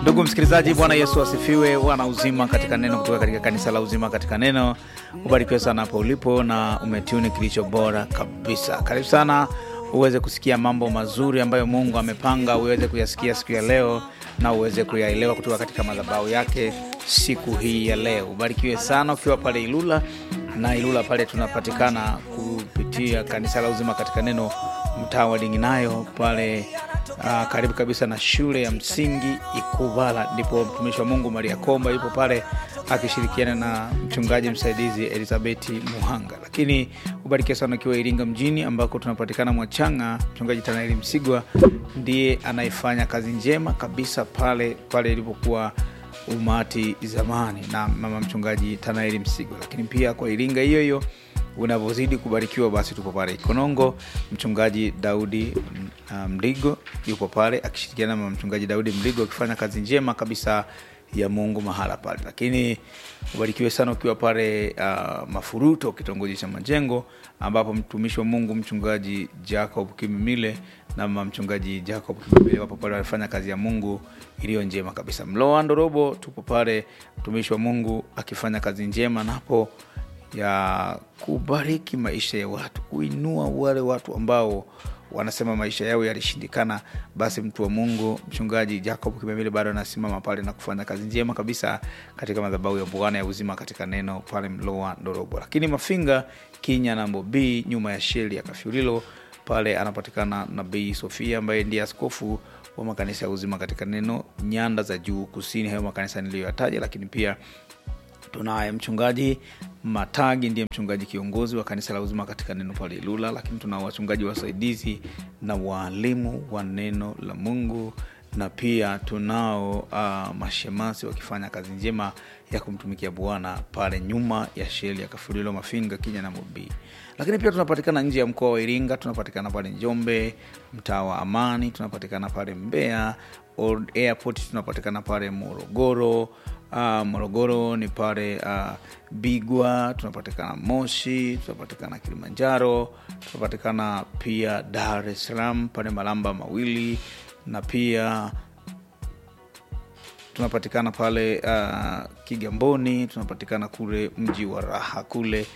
Ndugu msikilizaji, Bwana Yesu asifiwe. Wana uzima katika neno kutoka katika kanisa la Uzima katika Neno. Ubarikiwe sana hapo ulipo na umetuni kilicho bora kabisa. Karibu sana uweze kusikia mambo mazuri ambayo Mungu amepanga uweze kuyasikia siku ya leo na uweze kuyaelewa kutoka katika madhabahu yake siku hii ya leo. Ubarikiwe sana ukiwa pale Ilula na Ilula pale tunapatikana kupitia kanisa la Uzima katika Neno, mtaa wa Dinginayo pale Uh, karibu kabisa na shule ya msingi Ikuvala, ndipo mtumishi wa Mungu Maria Komba yupo pale akishirikiana na mchungaji msaidizi Elizabeti Muhanga. Lakini ubarikiwe sana ukiwa Iringa mjini ambako tunapatikana Mwachanga, mchungaji Tanaeli Msigwa ndiye anayefanya kazi njema kabisa pale pale ilipokuwa umati zamani na mama mchungaji Tanaeli Msigwa. Lakini pia kwa Iringa hiyo hiyo unavyozidi kubarikiwa basi tupo pale Ikonongo, mchungaji Daudi Mligo um, yupo pale akishirikiana na mchungaji Daudi Mligo akifanya kazi njema kabisa ya Mungu mahala pale. Lakini ubarikiwe sana ukiwa pale uh, Mafuruto, kitongoji cha Majengo, ambapo mtumishi wa Mungu mchungaji Jacob Kimimile na mama mchungaji Jacob Kimimile wapo pale wanafanya kazi ya Mungu iliyo njema kabisa. Mloa Ndorobo tupo pale, mtumishi wa Mungu akifanya kazi njema napo ya kubariki maisha ya watu, kuinua wale watu ambao wanasema maisha yao yalishindikana. Basi mtu wa Mungu mchungaji Jacob Kimemile bado anasimama pale na kufanya kazi njema kabisa katika madhabahu ya Bwana ya uzima katika neno pale Mloa Ndorobo. Lakini Mafinga Kinya Nambo B nyuma ya sheli ya Kafyulilo pale anapatikana Nabii Sofia ambaye ndiye askofu wa makanisa ya uzima katika neno nyanda za juu kusini, hayo makanisa niliyoyataja, lakini pia tunaye mchungaji Matagi ndiye mchungaji kiongozi wa kanisa la uzima katika neno pale Ilula, lakini tuna wachungaji wasaidizi na waalimu wa neno la Mungu na pia tunao uh, mashemasi wakifanya kazi njema ya kumtumikia Bwana pale nyuma ya sheli ya Kafulilo Mafinga Kinya na Mobi. Lakini pia tunapatikana nje ya mkoa wa Iringa, tunapatikana pale Njombe mtaa wa Amani, tunapatikana pale Mbeya Old Airport, tunapatikana pale Morogoro. Uh, Morogoro ni pale uh, Bigwa, tunapatikana Moshi, tunapatikana Kilimanjaro, tunapatikana pia Dar es Salaam pale Malamba Mawili, na pia tunapatikana pale uh, Kigamboni, tunapatikana kule mji wa Raha kule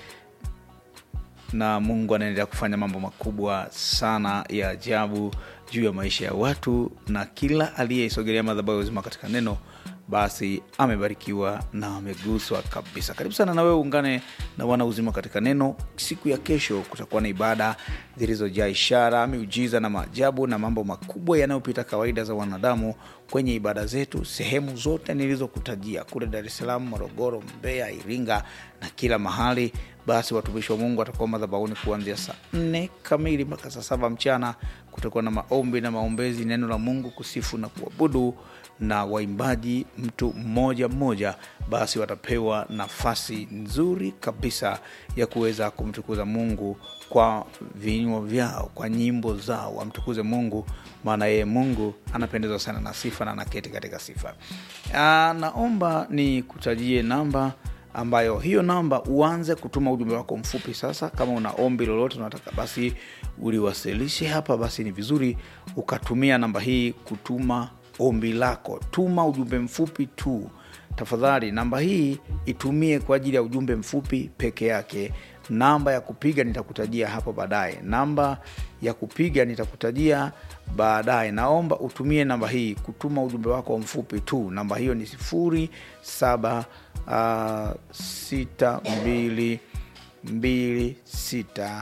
na Mungu anaendelea kufanya mambo makubwa sana ya ajabu juu ya maisha ya watu, na kila aliyeisogelea madhabahu ya uzima katika neno basi amebarikiwa na ameguswa kabisa. Karibu sana na wewe uungane na wana uzima katika neno. Siku ya kesho kutakuwa na ibada zilizojaa ishara, miujiza na maajabu na mambo makubwa yanayopita kawaida za wanadamu kwenye ibada zetu sehemu zote nilizokutajia kule Dar es Salaam, Morogoro, Mbeya, Iringa na kila mahali. Basi watumishi wa Mungu watakuwa madhabahuni kuanzia saa nne kamili mpaka saa saba mchana. Kutakuwa na maombi na maombezi, neno la Mungu, kusifu na kuabudu na waimbaji mtu mmoja mmoja, basi watapewa nafasi nzuri kabisa ya kuweza kumtukuza Mungu kwa vinywa vyao, kwa nyimbo zao, wamtukuze Mungu, maana yeye Mungu anapendezwa sana na sifa na anaketi katika sifa. Aa, naomba ni kutajie namba ambayo hiyo namba uanze kutuma ujumbe wako mfupi sasa. Kama una ombi lolote unataka basi uliwasilishe hapa, basi ni vizuri ukatumia namba hii kutuma ombi lako. Tuma ujumbe mfupi tu tafadhali. Namba hii itumie kwa ajili ya ujumbe mfupi peke yake. Namba ya kupiga nitakutajia hapo baadaye. Namba ya kupiga nitakutajia baadaye. Naomba utumie namba hii kutuma ujumbe wako mfupi tu. Namba hiyo ni sifuri saba uh, sita mbili mbili sita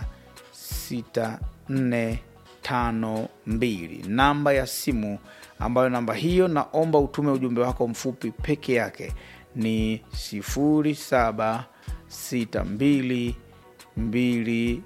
sita nne tano mbili. Namba ya simu ambayo namba hiyo naomba utume ujumbe wako mfupi peke yake ni sifuri saba sita mbili mbili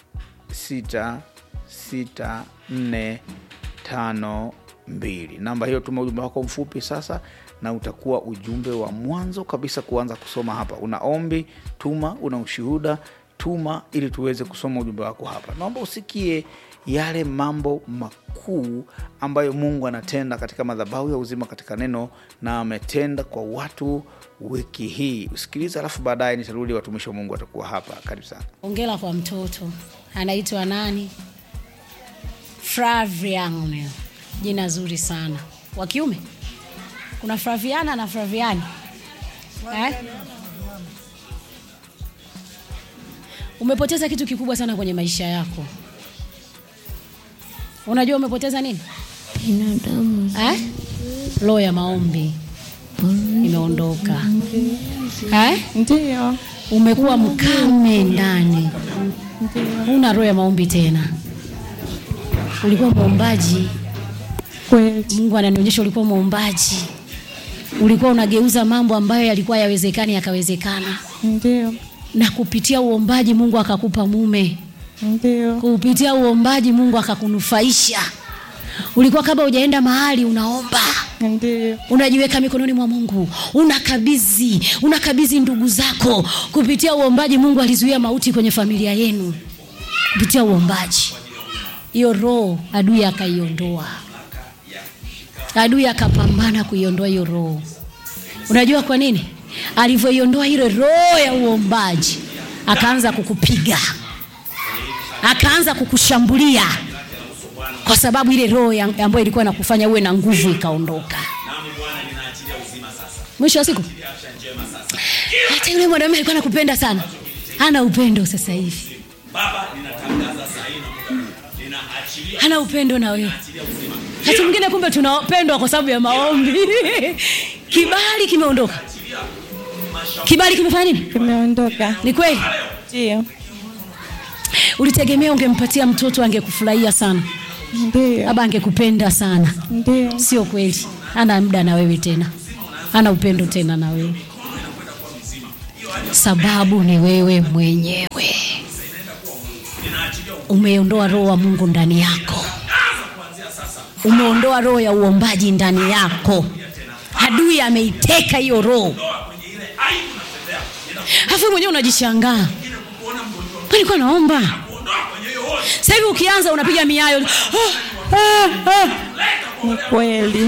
sita sita nne tano mbili. Namba hiyo tuma ujumbe wako mfupi sasa, na utakuwa ujumbe wa mwanzo kabisa kuanza kusoma hapa. Una ombi tuma, una ushuhuda tuma, ili tuweze kusoma ujumbe wako hapa. Naomba usikie yale mambo makuu ambayo Mungu anatenda katika madhabahu ya uzima katika neno, na ametenda kwa watu wiki hii. Usikiliza, alafu baadaye nitarudi, watumishi wa Mungu watakuwa hapa. Karibu sana. Ongela kwa mtoto anaitwa nani? Flavian, jina zuri sana. Wa kiume kuna Flaviana na Flaviani eh? Umepoteza kitu kikubwa sana kwenye maisha yako. Unajua umepoteza nini? binadamu Eh? Roho ya maombi imeondoka. Eh? ndio Umekuwa mkame ndani, huna roho ya maombi tena. Ulikuwa mwombaji, kweli Mungu ananionyesha ulikuwa mwombaji, ulikuwa unageuza mambo ambayo yalikuwa yawezekani yakawezekana, ndio na kupitia uombaji Mungu akakupa mume, ndio kupitia uombaji Mungu akakunufaisha. Ulikuwa kabla hujaenda mahali unaomba ndio unajiweka mikononi mwa Mungu, unakabidhi unakabidhi ndugu zako. Kupitia uombaji Mungu alizuia mauti kwenye familia yenu, kupitia uombaji. Hiyo roho adui akaiondoa, adui akapambana kuiondoa hiyo roho. Unajua kwa nini? Alivyoiondoa ile roho ya uombaji, akaanza kukupiga, akaanza kukushambulia kwa sababu ile roho ya- ambayo ilikuwa inakufanya uwe na nguvu ikaondoka. Mwisho wa siku, hata yule mwanamume alikuwa anakupenda sana, hana upendo sasa hivi, hana upendo na wewe. Hata mwingine kumbe tunapendwa kwa sababu ya maombi. Kibali kimeondoka, kibali kimefanya nini? kimeondoka Ni kweli ndio ulitegemea ungempatia mtoto angekufurahia sana, ndio labda angekupenda sana. ndio Sio kweli, hana muda na wewe tena, hana upendo tena na wewe. Sababu ni wewe mwenyewe, umeondoa roho wa Mungu ndani yako, umeondoa roho ya uombaji ndani yako. Adui ameiteka hiyo roho, afu mwenyewe unajishangaa, nilikuwa naomba. Sasa hivi ukianza unapiga miayo ah, ah, ah. ni kweli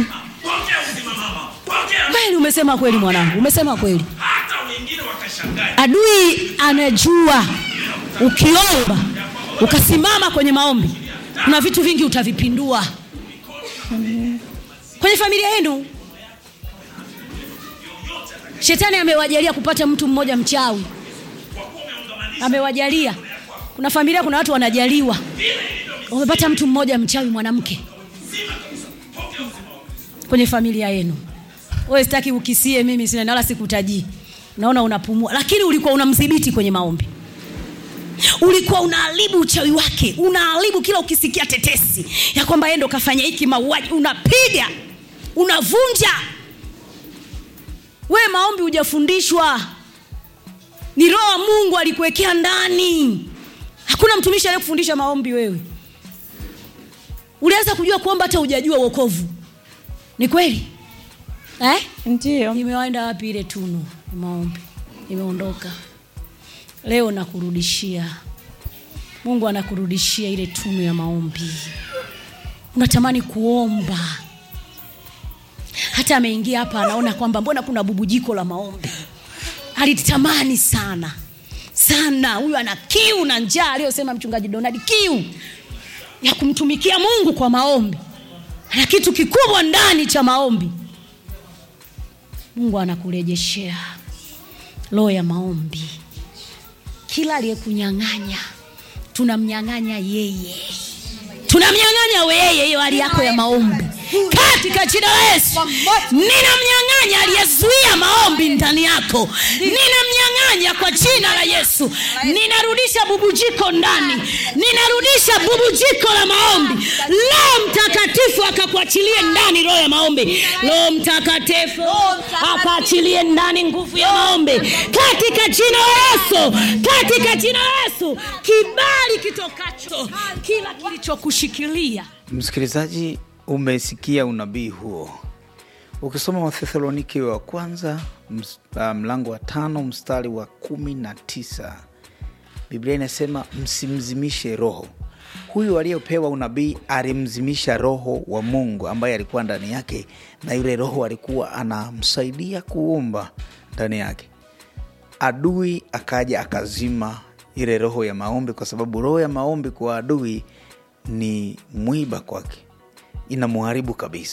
Kweli umesema kweli mwanangu, umesema kweli. Adui anajua ukiomba ukasimama kwenye maombi, kuna vitu vingi utavipindua kwenye familia yenu. Shetani amewajalia kupata mtu mmoja mchawi, amewajalia. Kuna familia, kuna watu wanajaliwa, wamepata mtu mmoja mchawi mwanamke kwenye familia yenu. Wewe sitaki ukisie, mimi sina na wala sikutajii. Naona unapumua, lakini ulikuwa unamdhibiti kwenye maombi, ulikuwa unaharibu uchawi wake, unaharibu kila ukisikia tetesi ya kwamba yeye ndo kafanya hiki mauaji, unapiga unavunja. We maombi hujafundishwa, ni roho wa Mungu alikuwekea ndani. Hakuna mtumishi aliyekufundisha maombi. Wewe uliweza kujua kuomba hata hujajua wokovu. Ni kweli eh? ndio Imewaenda wapi ile tunu ya maombi? Imeondoka. Leo nakurudishia, Mungu anakurudishia ile tunu ya maombi. Unatamani kuomba, hata ameingia hapa anaona kwamba mbona kuna bubujiko la maombi. Alitamani sana sana, huyu ana kiu na njaa, aliyosema mchungaji Donald, kiu ya kumtumikia Mungu kwa maombi. Ana kitu kikubwa ndani cha maombi. Mungu anakurejeshea roho ya maombi. Kila aliyekunyang'anya tunamnyang'anya yeye, tunamnyang'anya yeye hiyo hali yako ya maombi katika jina la Yesu. Ninamnyang'anya aliyezuia maombi ndani yako, ninamnyang'anya kwa jina la Yesu. Ninarudisha bubujiko ndani, ninarudisha bubujiko la maombi. Roho Mtakatifu akakuachilie ndani roho ya maombi. Roho Mtakatifu akaachilie ndani nguvu ya maombi katika jina la Yesu, katika jina la Yesu. Kibali kitokacho kila kilichokushikilia Msikilizaji, umesikia unabii huo. Ukisoma Wathesalonike wa kwanza ms- ah, mlango wa tano mstari wa kumi na tisa Biblia inasema msimzimishe roho. Huyu aliyepewa unabii alimzimisha roho wa Mungu ambaye alikuwa ndani yake, na yule roho alikuwa anamsaidia kuumba ndani yake. Adui akaja akazima ile roho ya maombi, kwa sababu roho ya maombi kwa adui ni mwiba kwake, inamuharibu kabisa.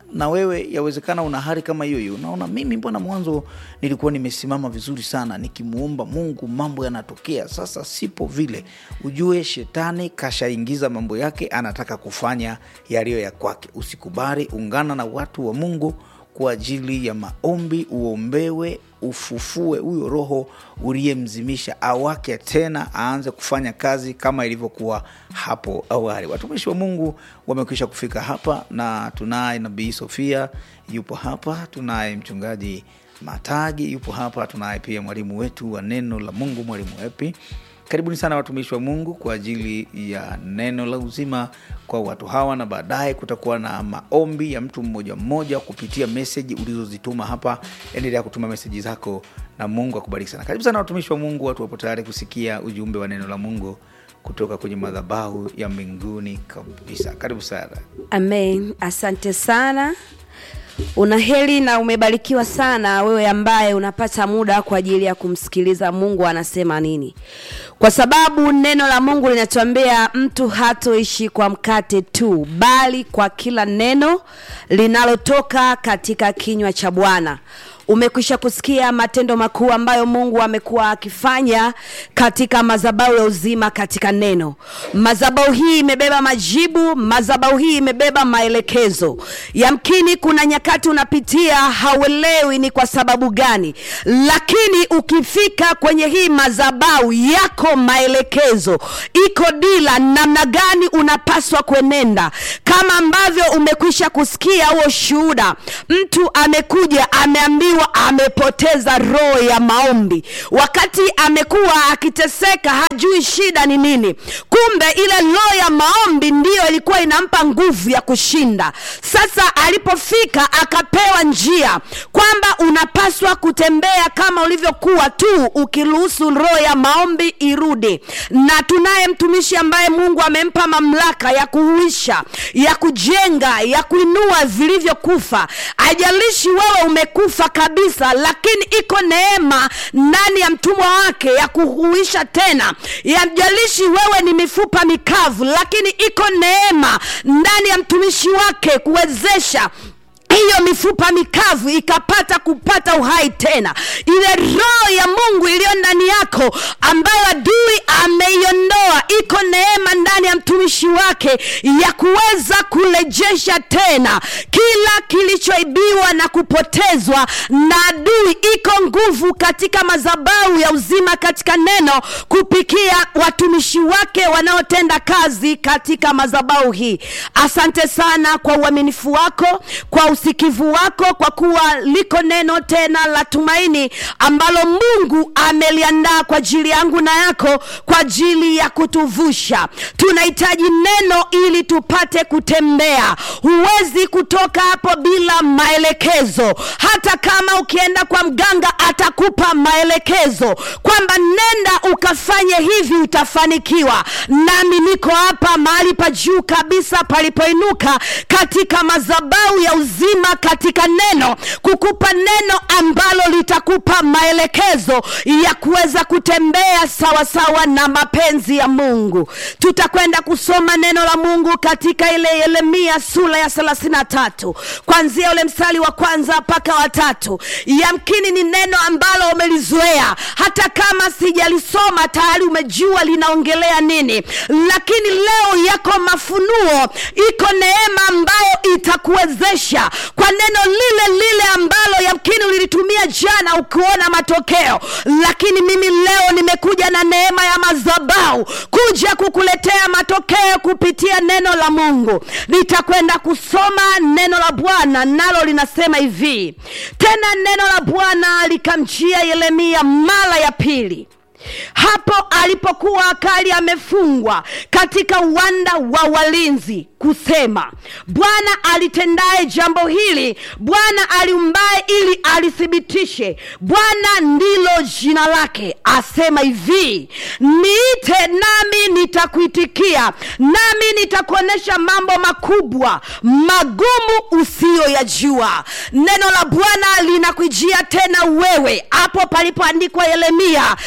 na wewe yawezekana una hali kama hiyo hiyo unaona mimi mbona mwanzo nilikuwa nimesimama vizuri sana nikimuomba mungu mambo yanatokea sasa sipo vile ujue shetani kashaingiza mambo yake anataka kufanya yaliyo ya kwake usikubali ungana na watu wa mungu kwa ajili ya maombi uombewe ufufue huyo roho uliyemzimisha awake tena aanze kufanya kazi kama ilivyokuwa hapo awali watumishi wa mungu wamekwisha kufika hapa na tunaye nabii sofia yupo hapa tunaye mchungaji matagi yupo hapa tunaye pia mwalimu wetu wa neno la mungu mwalimu epi karibuni sana watumishi wa mungu kwa ajili ya neno la uzima kwa watu hawa na baadaye kutakuwa na maombi ya mtu mmoja mmoja kupitia meseji ulizozituma hapa endelea kutuma meseji zako na mungu akubariki sana karibu sana watumishi wa mungu watu wapo tayari kusikia ujumbe wa neno la mungu kutoka kwenye madhabahu ya mbinguni kabisa karibu sana amen asante sana una heri na umebarikiwa sana wewe ambaye unapata muda kwa ajili ya kumsikiliza mungu anasema nini kwa sababu neno la mungu linatuambia mtu hatoishi kwa mkate tu bali kwa kila neno linalotoka katika kinywa cha bwana umekwisha kusikia matendo makuu ambayo mungu amekuwa akifanya katika mazabau ya uzima katika neno mazabau hii imebeba majibu mazabau hii imebeba maelekezo yamkini kuna nyakati unapitia hauelewi ni kwa sababu gani lakini ukifika kwenye hii mazabau yako maelekezo iko dila namna gani unapaswa kwenenda kama ambavyo umekwisha kusikia huo shuhuda mtu amekuja ameambiwa amepoteza roho ya maombi wakati amekuwa akiteseka hajui shida ni nini kumbe ile roho ya maombi ndiyo ilikuwa inampa nguvu ya kushinda sasa alipofika akapewa njia kwamba unapaswa kutembea kama ulivyokuwa tu ukiruhusu roho ya maombi irudi na tunaye mtumishi ambaye mungu amempa mamlaka ya kuhuisha ya kujenga ya kuinua vilivyokufa ajalishi wewe umekufa kabisa lakini iko neema ndani ya mtumwa wake ya kuhuisha tena yamjalishi wewe ni mifupa mikavu lakini iko neema ndani ya mtumishi wake kuwezesha hiyo mifupa mikavu ikapata kupata uhai tena ile roho ya mungu iliyo ndani yako ambayo adui ameiondoa iko neema ndani ya mtumishi wake ya kuweza kurejesha tena kila kilichoibiwa na kupotezwa na adui iko nguvu katika madhabahu ya uzima katika neno kupikia watumishi wake wanaotenda kazi katika madhabahu hii asante sana kwa uaminifu wako kwa usikivu wako kwa kuwa liko neno tena la tumaini ambalo mungu ameliandaa kwa ajili yangu na yako kwa ajili ya kutuvusha tunahitaji neno ili tupate kutembea huwezi kutoka hapo bila maelekezo hata kama ukienda kwa mganga atakupa maelekezo kwamba nenda ukafanye hivi utafanikiwa nami niko hapa mahali pa juu kabisa palipoinuka katika madhabau ya uzima katika neno kukupa neno ambalo litakupa maelekezo ya kuweza kutembea sawasawa na mapenzi ya mungu tutakwenda kusoma neno la mungu katika ile yeremia sura ya thelathini na tatu kwanzia ule mstari wa kwanza mpaka watatu yamkini ni neno ambalo umelizoea hata kama sijalisoma tayari umejua linaongelea nini lakini leo yako mafunuo iko neema ambayo itakuwezesha kwa neno lile lile ambalo yamkini ulilitumia jana ukuona matokeo lakini mimi leo nimekuja na neema ya madhabau kuja kukuletea matokeo kupitia neno la mungu nitakwenda kusoma neno la bwana nalo linasema hivi tena neno la bwana likamjia yeremia mara ya pili hapo alipokuwa akali amefungwa katika uwanda wa walinzi kusema bwana alitendaye jambo hili bwana aliumbaye ili alithibitishe bwana ndilo jina lake asema hivi niite nami nitakuitikia nami nitakuonyesha mambo makubwa magumu usiyoyajua neno la bwana linakujia tena wewe hapo palipoandikwa yeremia jita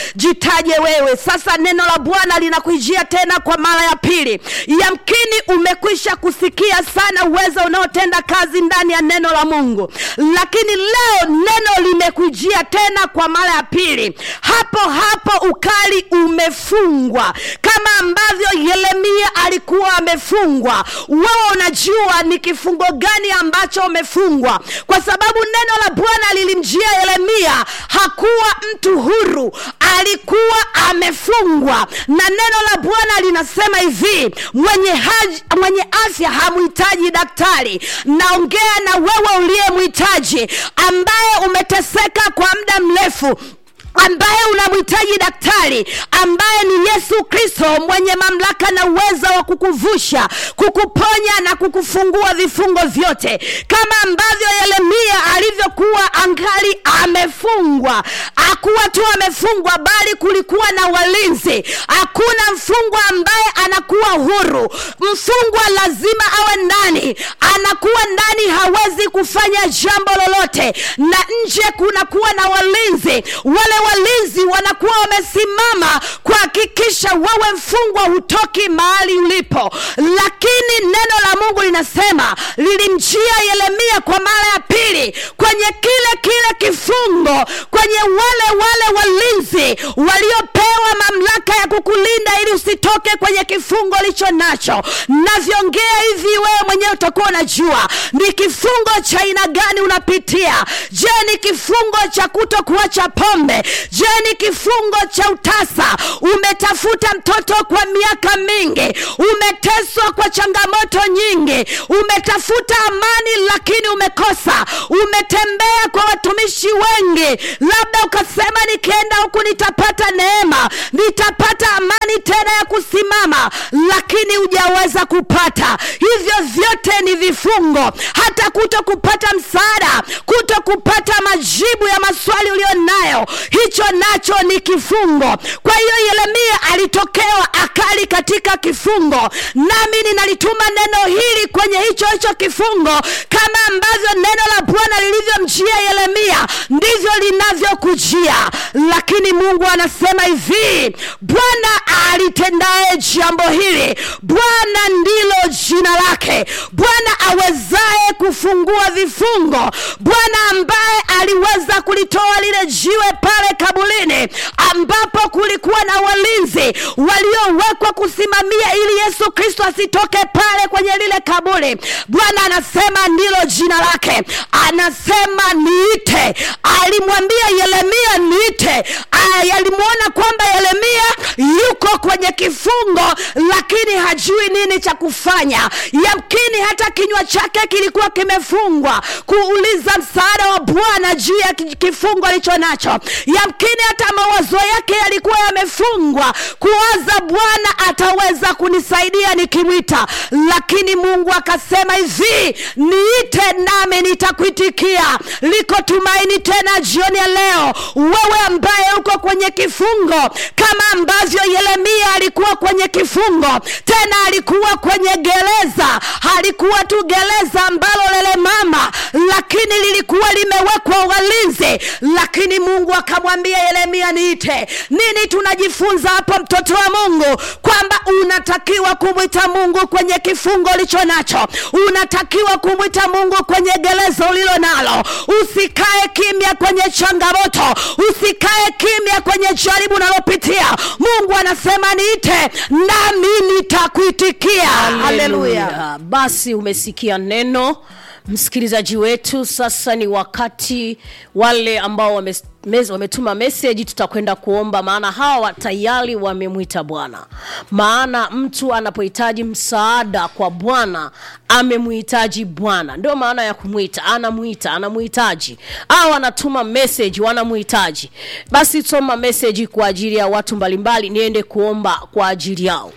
anakuhitaji wewe sasa neno la bwana linakujia tena kwa mara ya pili yamkini umekwisha kusikia sana uwezo unaotenda kazi ndani ya neno la mungu lakini leo neno limekujia tena kwa mara ya pili hapo hapo ukali umefungwa kama ambavyo yeremia alikuwa amefungwa wewe unajua ni kifungo gani ambacho umefungwa kwa sababu neno la bwana lilimjia yeremia hakuwa mtu huru alikuwa amefungwa na neno la bwana linasema hivi mwenye, haji, mwenye afya hamhitaji daktari naongea na wewe uliyemhitaji ambaye umeteseka kwa muda mrefu ambaye unamhitaji daktari ambaye ni yesu kristo mwenye mamlaka na uwezo wa kukuvusha kukuponya na kukufungua vifungo vyote kama ambavyo yeremia alivyokuwa angali amefungwa akuwa tu amefungwa bali kulikuwa na walinzi hakuna mfungwa ambaye anakuwa huru mfungwa lazima awe ndani anakuwa ndani hawezi kufanya jambo lolote na nje kunakuwa na walinzi wale walinzi wanakuwa wamesimama kuhakikisha wewe mfungwa hutoki mahali ulipo lakini neno la mungu linasema lilimjia yeremia kwa mara ya pili kwenye kile kile kifungo kwenye wale wale walinzi waliopewa mamlaka ya kukulinda ili usitoke kwenye kifungo licho nacho navyongea hivi wewe mwenyewe utakuwa unajua ni kifungo cha aina gani unapitia je ni kifungo cha kuto kuacha pombe je ni kifungo cha utasa umetafuta mtoto kwa miaka mingi umeteswa kwa changamoto nyingi umetafuta amani lakini umekosa umetembea kwa watumishi wengi labda ukasema nikienda huku nitapata neema nitapata amani tena ya kusimama lakini hujaweza kupata hivyo vyote ni vifungo hata kuto kupata msaada kuto kupata majibu ya maswali ulio nayo hicho nacho ni kifungo kwa hiyo yeremia alitokewa akali katika kifungo nami ninalituma neno hili kwenye hicho hicho kifungo kama ambavyo neno la bwana lilivyomjia yeremia ndivyo linavyokujia lakini mungu anasema hivi bwana alitendaye jambo hili bwana ndilo jina lake bwana awezaye kufungua vifungo bwana ambaye aliweza kulitoa lile jiwe pale kabulini ambapo kulikuwa na walinzi waliowekwa kusimamia ili yesu kristo asitoke pale kwenye lile kaburi bwana anasema ndilo jina lake anasema niite alimwambia yeremia niite alimwona kwamba yeremia yuko kwenye kifungo lakini hajui nini cha kufanya yamkini hata kinywa chake kilikuwa kimefungwa kuuliza msaada wa bwana juu ya kifungo alicho nacho yamkini hata mawazo yake yalikuwa yamefungwa kuwaza bwana ataweza kunisaidia nikimwita lakini mungu akasema hivi niite nami nitakuitikia liko tumaini tena jioni ya leo wewe ambaye uko kwenye kifungo kama ambavyo yeremia alikuwa kwenye kifungo tena alikuwa kwenye gereza halikuwa tu gereza ambalo lelemama lakini lilikuwa limewekwa walinzi lakini mungu akamwambia yeremia niite nini tunajifunza hapo mtoto wa mungu kwamba unatakiwa kumwita mungu kwenye kifungo ulicho nacho unatakiwa kumwita mungu kwenye gereza ulilo nalo usikae kimya kwenye changamoto usikae kimya kwenye jaribu unalopitia mungu anasema niite nami nitakuitikia haleluya Haleluya. basi umesikia neno msikilizaji wetu sasa ni wakati wale ambao wame, mes, wametuma meseji tutakwenda kuomba maana hawa tayari wamemwita bwana maana mtu anapohitaji msaada kwa bwana amemhitaji bwana ndio maana ya kumwita anamwita anamhitaji au anatuma meseji wanamhitaji basi soma meseji kwa ajili ya watu mbalimbali niende kuomba kwa ajili yao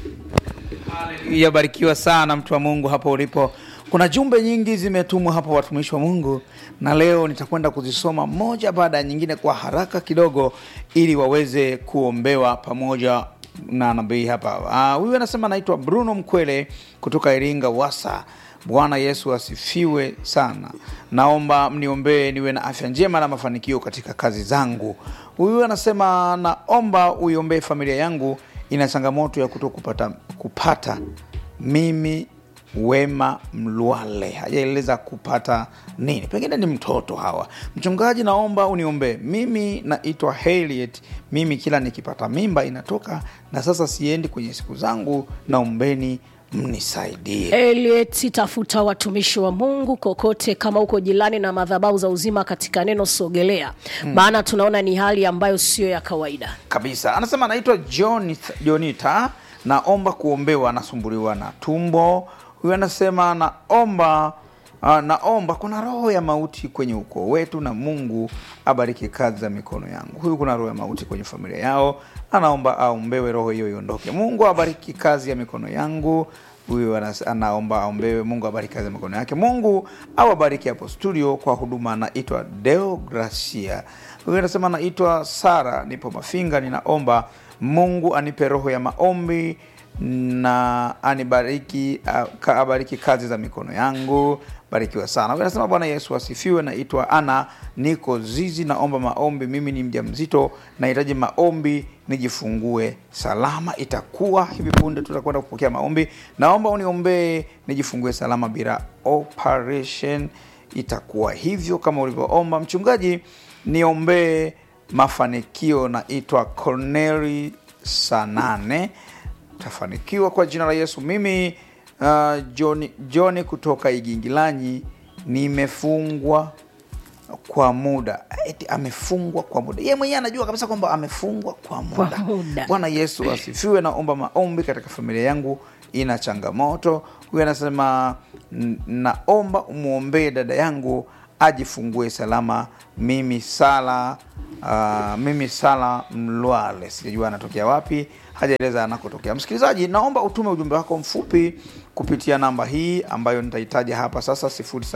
yabarikiwa sana mtu wa mungu hapo ulipo kuna jumbe nyingi zimetumwa hapa watumishi wa mungu na leo nitakwenda kuzisoma moja baada ya nyingine kwa haraka kidogo ili waweze kuombewa pamoja na nabii hapa Ah, huyu anasema anaitwa bruno mkwele kutoka iringa wasa bwana yesu asifiwe sana naomba mniombee niwe na afya njema na mafanikio katika kazi zangu huyu anasema naomba uiombee familia yangu ina changamoto ya kuto kupata, kupata mimi wema mlwale hajaeleza kupata nini pengine ni mtoto hawa mchungaji naomba uniombee mimi naitwa Harriet mimi kila nikipata mimba inatoka na sasa siendi kwenye siku zangu naombeni mnisaidie Eliet, tafuta watumishi wa Mungu kokote, kama uko jirani na madhabahu za uzima katika neno sogelea, maana tunaona ni hali ambayo sio ya kawaida. kabisa anasema anaitwa Jonith- jonita naomba kuombewa anasumbuliwa na tumbo huyu anasema naomba uh, naomba kuna roho ya mauti kwenye ukoo wetu na mungu abariki kazi za mikono yangu huyu kuna roho ya mauti kwenye familia yao anaomba aombewe roho hiyo iondoke mungu abariki kazi ya mikono yangu huyu anas- anaomba aombewe mungu abariki kazi ya mikono yake mungu awabariki hapo studio kwa huduma anaitwa deogracia huyu anasema naitwa sara nipo mafinga ninaomba mungu anipe roho ya maombi na anibariki a- ka- abariki kazi za mikono yangu barikiwa sana Huyu anasema bwana yesu asifiwe naitwa ana niko zizi naomba maombi mimi ni mja mzito nahitaji maombi nijifungue salama itakuwa hivi punde tutakwenda kupokea maombi naomba uniombee nijifungue salama bila operation itakuwa hivyo kama ulivyoomba mchungaji niombee mafanikio naitwa corneli sanane tafanikiwa kwa jina la yesu mimi uh, john, john kutoka igingilanyi nimefungwa kwa muda eti amefungwa kwa muda ye mwenyewe anajua kabisa kwamba amefungwa kwa muda muda. bwana yesu asifiwe naomba maombi katika familia yangu ina changamoto huyu anasema "N- naomba umwombee dada yangu ajifungue salama mimi sala uh, mimi sala mlwale sijajua anatokea wapi hajaeleza anakotokea msikilizaji naomba utume ujumbe wako mfupi kupitia namba hii ambayo nitahitaja hapa sasa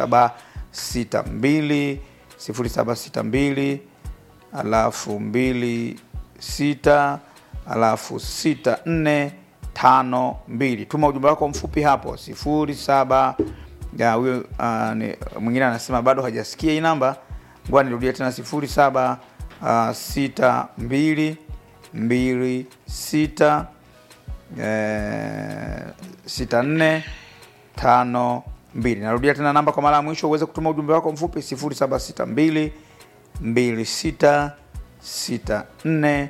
0762 0762 alafu mbili sita alafu sita nne tano mbili tuma ujumbe wako mfupi hapo sifuri saba ya huyo uh, ni- mwingine anasema bado hajasikia hii namba ngoa nirudie tena sifuri saba uh, sita mbili mbili sita eh, sita nne tano mbili narudia tena namba kwa mara ya mwisho uweze kutuma ujumbe wako mfupi 0762 26 64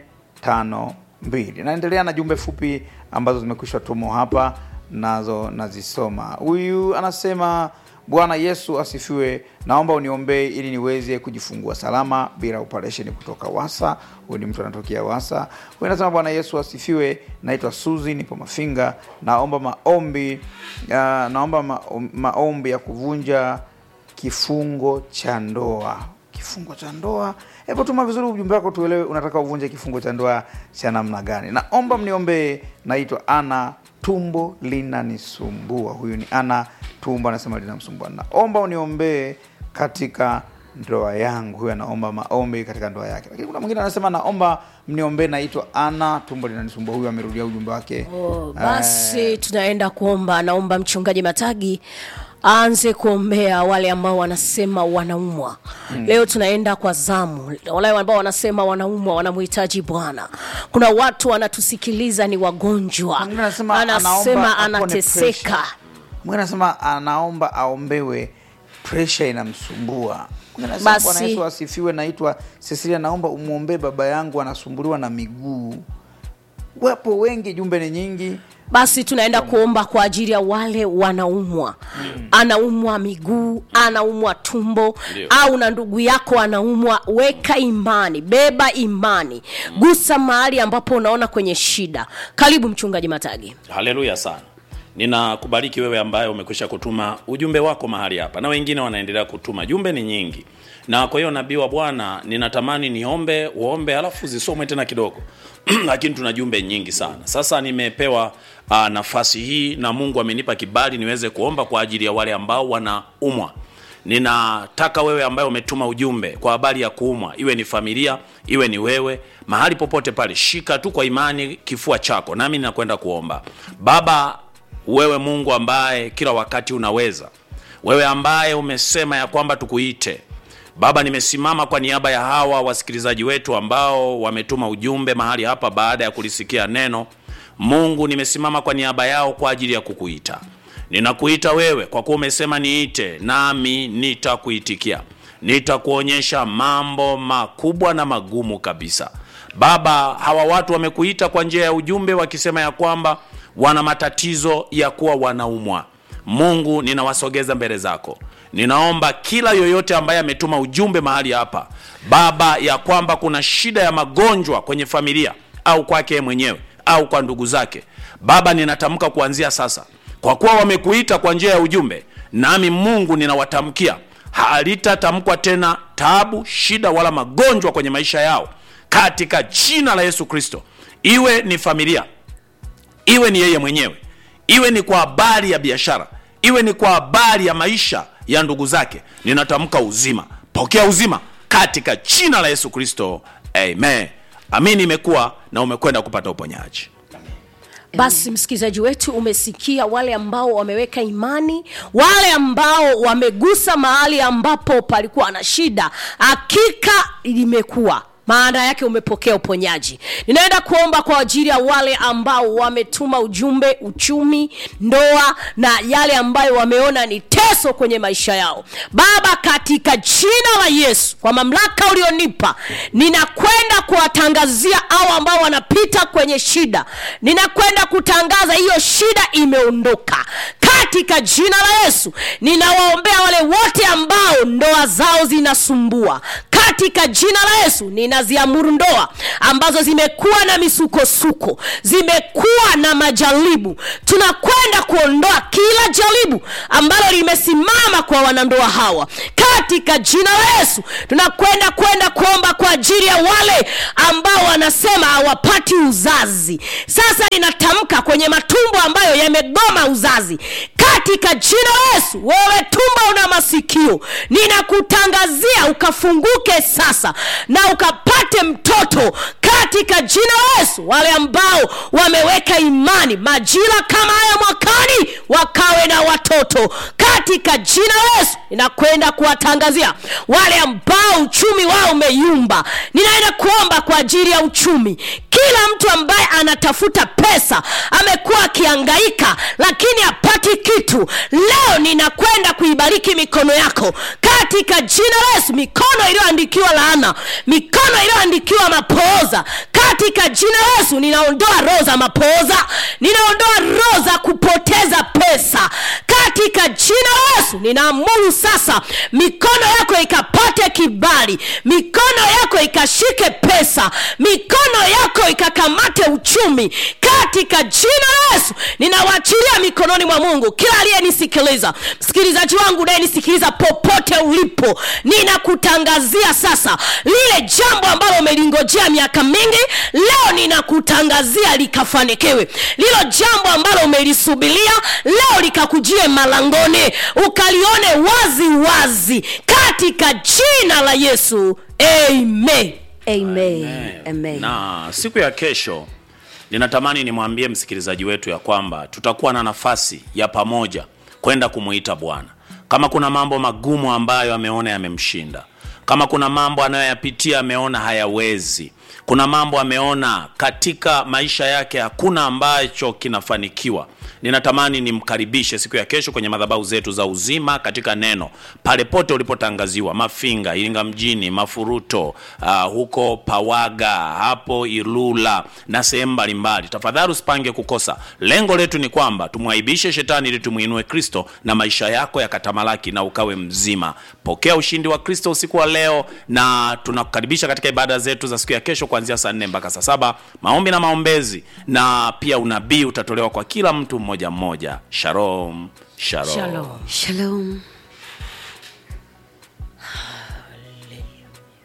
52 naendelea na jumbe fupi ambazo zimekwisha tumwa hapa nazo nazisoma huyu anasema bwana yesu asifiwe naomba uniombee ili niweze kujifungua salama bila operation kutoka wasa huyu ni mtu anatokea wasa huyu anasema bwana yesu asifiwe naitwa suzi nipo mafinga naomba maombi uh, naomba ma, maombi ya kuvunja kifungo cha ndoa kifungo cha ndoa hebu tuma vizuri ujumbe wako tuelewe unataka uvunje kifungo cha ndoa cha namna gani naomba mniombee naitwa ana tumbo linanisumbua huyu ni ana tumbo anasema linamsumbua naomba uniombee katika ndoa yangu huyu anaomba maombi katika ndoa yake lakini kuna mwingine anasema naomba mniombee naitwa ana tumbo linanisumbua huyu amerudia ujumbe wake Oh, basi tunaenda kuomba naomba mchungaji matagi aanze kuombea wale ambao wanasema wanaumwa mm. leo tunaenda kwa zamu wale ambao wanasema wanaumwa wanamhitaji bwana kuna watu wanatusikiliza ni wagonjwa Mwingine anasema anasema anaomba apone anateseka pressure. mwingine anasema anaomba aombewe presha inamsumbua Mwingine anasema, Basi. bwana yesu asifiwe naitwa cecilia naomba umwombee baba yangu anasumbuliwa na miguu wapo wengi jumbe ni nyingi basi tunaenda kuomba kwa ajili ya wale wanaumwa mm. anaumwa miguu anaumwa tumbo Ndio. au na ndugu yako anaumwa weka imani beba imani mm. gusa mahali ambapo unaona kwenye shida karibu mchungaji matagi haleluya sana ninakubariki wewe ambaye umekwisha kutuma ujumbe wako mahali hapa na wengine wanaendelea kutuma jumbe ni nyingi na kwa hiyo nabii wa bwana ninatamani niombe uombe alafu zisomwe tena kidogo lakini tuna jumbe nyingi sana sasa nimepewa uh, nafasi hii na mungu amenipa kibali niweze kuomba kwa ajili ya wale ambao wanaumwa ninataka wewe ambaye umetuma ujumbe kwa habari ya kuumwa iwe ni familia iwe ni wewe mahali popote pale shika tu kwa imani kifua chako nami ninakwenda kuomba baba wewe mungu ambaye kila wakati unaweza wewe ambaye umesema ya kwamba tukuite Baba, nimesimama kwa niaba ya hawa wasikilizaji wetu ambao wametuma ujumbe mahali hapa baada ya kulisikia neno. Mungu, nimesimama kwa niaba yao kwa ajili ya kukuita. Ninakuita wewe kwa kuwa umesema niite, nami nitakuitikia. Nitakuonyesha mambo makubwa na magumu kabisa. Baba, hawa watu wamekuita kwa njia ya ujumbe wakisema ya kwamba wana matatizo ya kuwa wanaumwa. Mungu, ninawasogeza mbele zako. Ninaomba kila yoyote ambaye ametuma ujumbe mahali hapa, Baba, ya kwamba kuna shida ya magonjwa kwenye familia au kwake yeye mwenyewe au kwa ndugu zake, Baba, ninatamka kuanzia sasa, kwa kuwa wamekuita kwa njia ya ujumbe, nami Mungu ninawatamkia halitatamkwa tena taabu, shida wala magonjwa kwenye maisha yao katika jina la Yesu Kristo. Iwe ni familia, iwe ni yeye mwenyewe, iwe ni kwa habari ya biashara, iwe ni kwa habari ya maisha ya ndugu zake, ninatamka uzima. Pokea uzima katika jina la Yesu Kristo, amen. Amini, imekuwa na umekwenda kupata uponyaji. basi msikilizaji wetu umesikia wale ambao wameweka imani wale ambao wamegusa mahali ambapo palikuwa na shida hakika limekuwa maana yake umepokea uponyaji ninaenda kuomba kwa ajili ya wale ambao wametuma ujumbe uchumi ndoa na yale ambayo wameona ni teso kwenye maisha yao baba katika jina la yesu kwa mamlaka ulionipa ninakwenda kuwatangazia au ambao wanapita kwenye shida ninakwenda kutangaza hiyo shida imeondoka katika jina la yesu ninawaombea wale wote ambao ndoa zao zinasumbua katika jina la yesu ninaziamuru ndoa ambazo zimekuwa na misukosuko zimekuwa na majaribu tunakwenda kuondoa kila jaribu ambalo limesimama kwa wanandoa hawa katika jina la yesu tunakwenda kwenda kuomba kwa ajili ya wale ambao wanasema hawapati uzazi sasa ninatamka kwenye matumbo ambayo yamegoma uzazi katika jina la yesu wewe tumbo una masikio ninakutangazia ukafunguke sasa na ukapate mtoto katika jina la yesu wale ambao wameweka imani majira kama haya mwakani wakawe na watoto katika jina la yesu ninakwenda kuwatangazia wale ambao uchumi wao umeyumba ninaenda kuomba kwa ajili ya uchumi kila mtu ambaye anatafuta pesa amekuwa akiangaika lakini hapati kitu leo ninakwenda kuibariki mikono yako katika jina la yesu mikono iliyoandikiwa laana mikono iliyoandikiwa mapooza katika jina la yesu ninaondoa roho za mapooza ninaondoa roho za kupoteza pesa katika jina la yesu ninaamuru sasa mikono yako ikapate kibali mikono yako ikashike pesa mikono yako ikakamate uchumi katika jina la yesu ninawaachilia mikononi mwa mungu kila aliyenisikiliza msikilizaji wangu unayenisikiliza popote ulipo ninakutangazia sasa lile jambo ambalo umelingojea miaka mingi leo ninakutangazia likafanikiwe lilo jambo ambalo umelisubilia leo likakujie malangoni ukalione wazi wazi katika jina la yesu amen amen amen na siku ya kesho ninatamani nimwambie msikilizaji wetu ya kwamba tutakuwa na nafasi ya pamoja kwenda kumuita bwana kama kuna mambo magumu ambayo ameona yamemshinda kama kuna mambo anayoyapitia ameona hayawezi kuna mambo ameona katika maisha yake hakuna ambacho kinafanikiwa ninatamani nimkaribishe siku ya kesho kwenye madhabahu zetu za uzima katika neno pale pote ulipotangaziwa mafinga iringa mjini mafuruto uh, huko pawaga hapo ilula na sehemu mbalimbali tafadhali usipange kukosa lengo letu ni kwamba tumwaibishe shetani ili tumwinue kristo na maisha yako yakatamalaki na ukawe mzima pokea ushindi wa kristo usiku wa leo na tunakukaribisha katika ibada zetu za siku ya kesho kuanzia saa nne mpaka saa saba maombi na maombezi na pia unabii utatolewa kwa kila mtu mmoja mmoja shalom shalom, shalom shalom